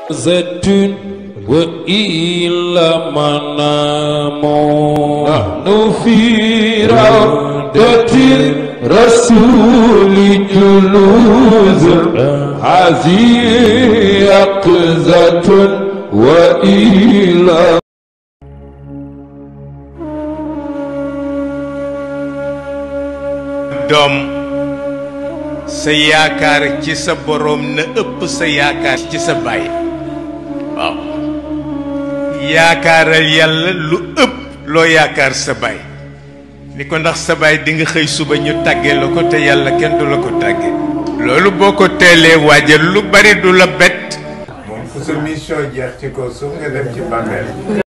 زيتون وإلى منام نحن في روضة الرسول جلوس هذه يقظة وإلى doom sa yaakaar ci sa boroom na ëpp sa yaakaar ci sa baay waaw yaakaaral yàlla lu ëpp loo yaakaar sa baay ni ko ndax sa baay di nga xëy suba ñu tàggee la ko te yàlla kenn du la ko tàggee loolu boo ko teelee waajal lu bari du la bett moom fu sa mission jeex ci kaw suuf nga dem ci bàmmeel